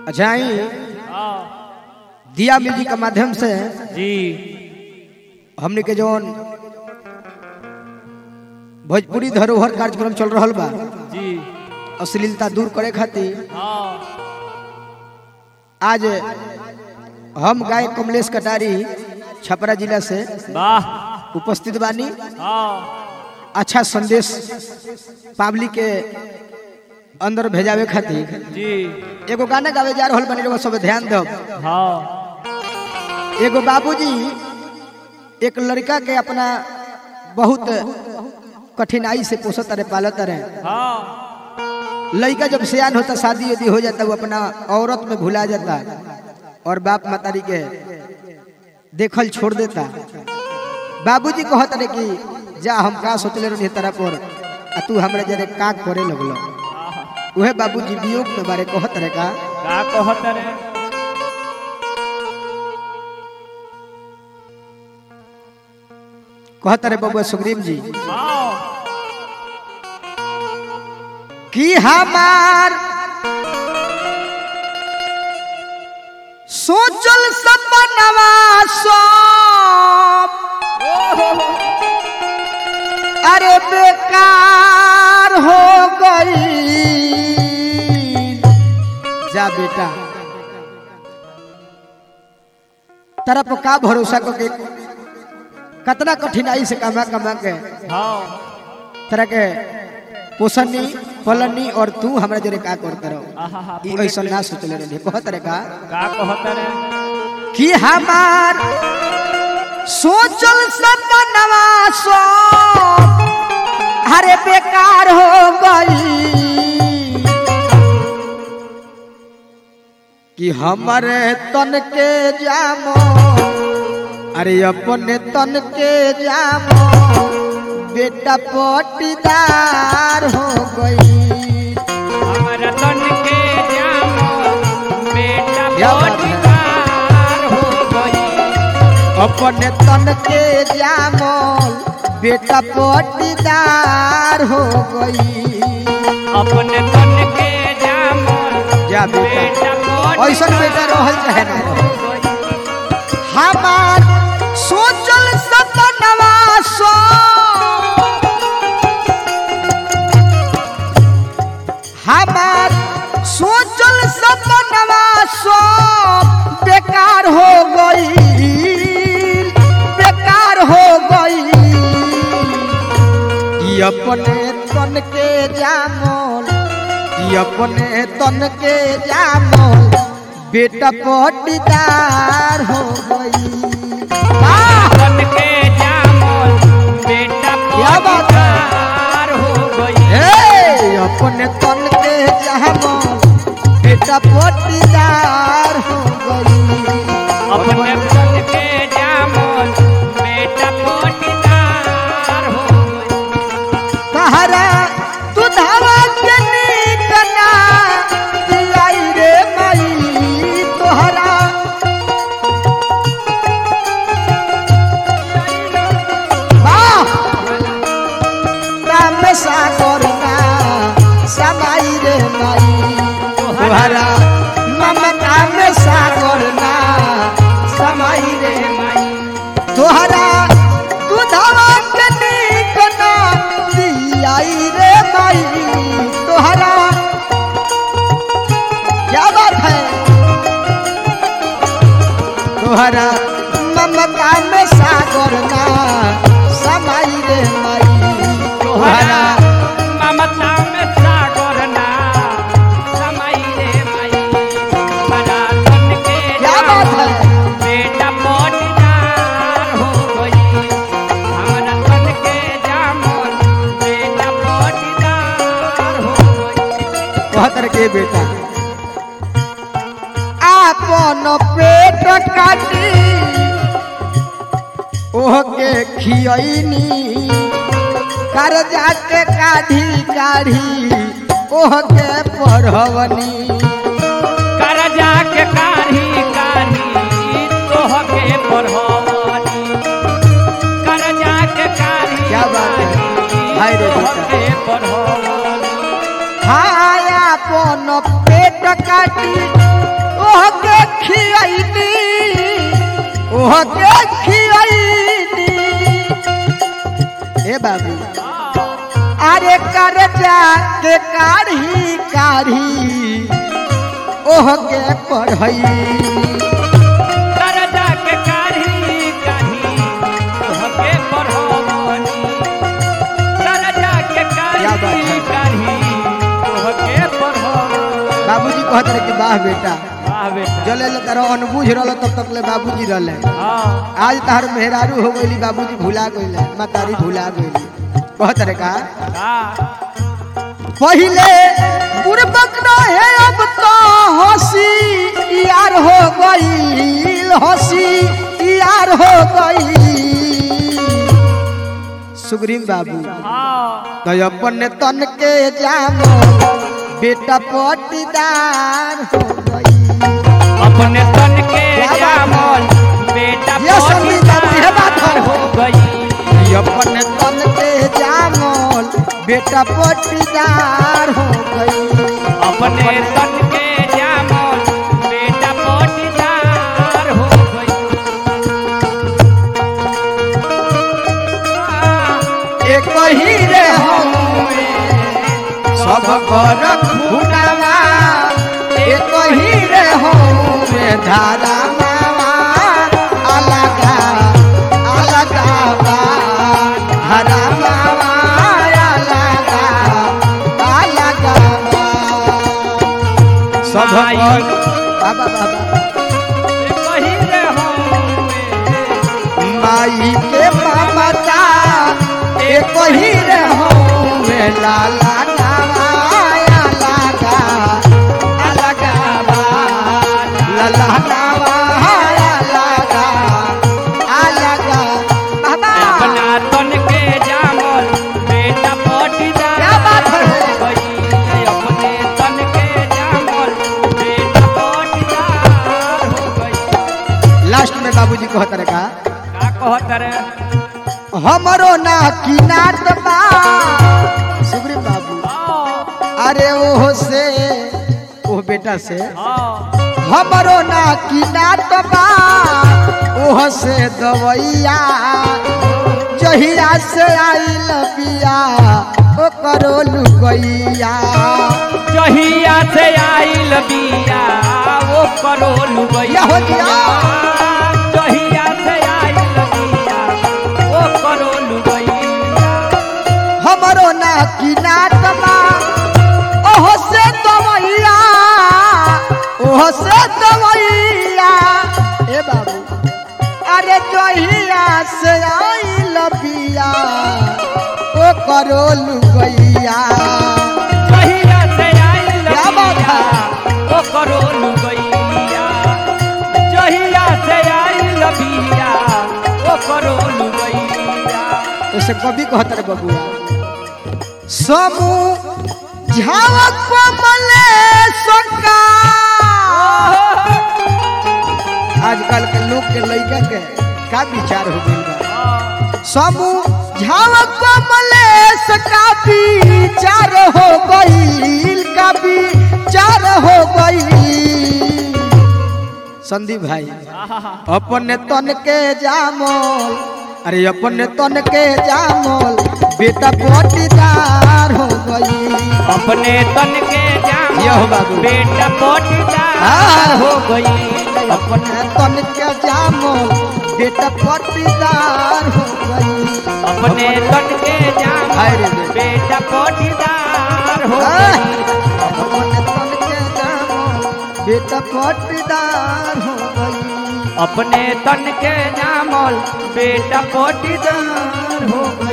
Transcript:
अच्छा ही हाँ दिया म्यूजिक के माध्यम से जी हमने के जौन भोजपुरी धरोहर कार्यक्रम चल रहा बा जी अश्लीलता दूर करे खातिर हाँ आज हम गाय कमलेश कटारी छपरा जिला से वाह उपस्थित बानी हाँ अच्छा संदेश पब्लिक के अंदर भेजावे खातिर जी एगो गाना गावे जा रहल बनी रउआ सब ध्यान दो हाँ एगो बाबूजी एक लड़का के अपना बहुत कठिनाई से पोसत रहे पालत रहे हाँ लड़का जब सियान होता शादी यदि हो जाता वो अपना औरत में भुला जाता और बाप मातारी के देखल छोड़ देता बाबूजी कहत रहे कि जा हम का सोचले रही तरह पर आ तू हमरा जरे का करे लगलो उहे बाबूजी वियोग के बारे कहत रहे का का कहत रे कहत रहे बबुआ सुग्रीव जी हाँ कि हमार सोचल सपनवा सब अरे बेकार हो गई जा बेटा तरफ का भरोसा को के कतना कठिनाई से कमा कमा के हाँ तरह के पोषणी पलनी और तू हमरा जरे का करते रहो आहा ई ऐसा ना सोचले रही कहत रे का का कहत रे कि हमार सोचल सपनवा सो हरे बेकार हो गई कि हमारे तन के जामो अरे अपने तन के जामो बेटा पटीदार हो गई हमारा तन के जामो बेटा क्या बात है? पटीदार हो गई अपने तन के जामल बेटा पटीदार हो गई अपने तन के जामो जा बेटा बेटा ऐसा बेटा रहल चाहे ना रहल। हो गई हमार सोचल सपनवा सो हमार सोचल सपनवा सो बेकार हो गई बेकार हो गई कि अपने तन के जामल कि अपने तन के जामल बेटा पटीदार हो गई वाह! तन के जामो बेटा क्या बात है? पटीदार हो गई हे अपने तन के जामल बेटा पटीदार हो गई अपने तन के जामो बेटा पटीदार हो गई कहरा तू धावा के नीकना दिलाई रे मई तोहरा वाह राम सागर ना समाई रे मई तोहरा ममता में सागर ना समाई रे मई तोहरा दूधवा के नीकना दियाई रे माई तोहरा क्या बात है तोहरा ममता में सागर ना समाई रे माई तोहरा ममता में सागर ना समाई रे माई बड़ा तन के क्या बात है? बेटा पटीदार हो गई हमारा तन के जामन बेटा पटीदार हो गई कहतर के बेटा आपन पेट काटी ओह के खियनी कर्जा के काढ़ी काढ़ी ओह के पढ़वनी करजा के कारी कारी तोह के पढ़वनी करजा के कारी क्या बात है? हाय रे तोह बेटा। के पढ़वनी हाय अपन अपन पेट काटी ओह के खियैनी ओह के खियैनी ए बाबू अरे कर जा के काढ़ी काढ़ी ओह के पढ़ैनी करजा के काढ़ी काढ़ी तोहके पढ़वनी करजा के क्या बात काढ़ी है? काढ़ी तोहके पढ़वनी बाबूजी कहत रहे कि वाह बेटा वाह बेटा जले ले तारा अनबूझ रहल तब तक ले बाबूजी रहले हाँ आज तार मेहरारू हो गईली बाबूजी भुला गईले मातारी भुला गईली कहत रहे का हाँ पहिले बुरबक रहे अब तो हंसी यार हो गई हंसी यार हो गई सुग्रीव बाबू हाँ तो अपन तन के जामो बेटा पटीदार हो गई अपने तन के क्या बात है? जामल बेटा ये संगीत बाबू, ये बात है। पटीदार हो गई अपन तन के जामोल बेटा पटीदार हो गई अपने तन के जामल बेटा पटीदार हो गई एक ही रे हमें सब कर खुटावा एक ही रे हमें धारा मावा अलगा अलगा बा धारा मावा अलगा अलगा बा सब कर बाबा बाबा कही रे हम माई के ममता एक ही रे हमें लाला नवाया लगा अलगा बा लाला नवाया लगा अलगा बाबा अपना तन के जामल बेटा पटीदार क्या बात है? हो गई अपने तन के जामल बेटा पटीदार हो गई लास्ट में बाबूजी कहत रहे का का कहत रे हमरो ना की नाट बा सुग्रीव बाबू हाँ अरे ओह से ओह बेटा से हाँ हमरो ना की नाट बा ओह से दवैया जहिया से आइल बिया ओ करो लुगैया जहिया से आइल बिया वो करो लुबैया या हो गया। जहिया से आइल बिया वो करो लुबैया हमरो ना की नाट बा ओह से दवैया ओह से दवैया ए बाबू अरे जहिया से आइल बिया ओ करो लुगैया जहिया से आइल क्या बात बिया है? वो करो लुबैया जहिया से आइल बिया वो करो लुबैया ऐसे कभी कहत रे बबुआ समूह झावक कमले सका आजकल के लोग के लइका के का विचार हो गइल बा समूह झावक कमले सका विचार हो गइल का विचार हो गइल संदीप भाई अपने तन के जामोल अरे अपने तन के जामोल बेटा पटीदार हो गई अपने तन के जाम यो बाबू। बेटा पटीदार हाँ। हो गई अपने तन के जामोल बेटा पटीदार हो गई अपने तन के जाम हाय रे रे। बेटा पटीदार हो हाँ। गई अपने तन के जामोल बेटा पटीदार हो गई अपने तन के जामल बेटा पटीदार हो गई